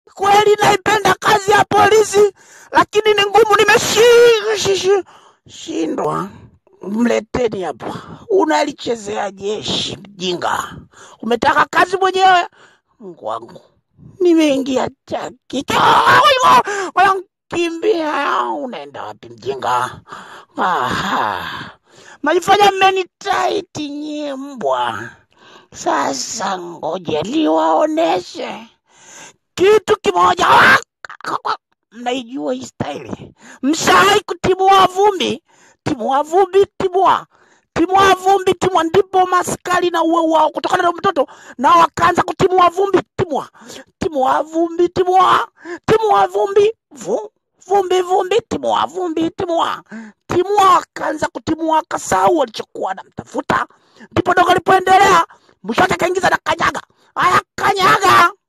kweli naipenda kazi ya polisi, lakini ni ngumu, nimeshindwa. Mleteni hapa, unalichezea jeshi mjinga. Umetaka kazi mwenyewe, Mungu wangu, nimeingia chaki kimbia. Unaenda wapi mjinga? Aha, malifanya mmenitaiti nyie mbwa. Sasa ngoja liwaoneshe kitu kimoja. Mnaijua hii staili? Mshawai kutimua vumbi? Timua vumbi, timua timua vumbi, timua. Ndipo maskari na uwe wao kutokana na mtoto na wakaanza kutimua vumbi, timua timua vumbi, timua timua vumbi, vu vumbi vumbi, timua vumbi, timua timua. Wakaanza kutimua, wakasahau walichokuwa namtafuta. Ndipo dogo alipoendelea, mwisho wake akaingiza na kanyaga. Haya, kanyaga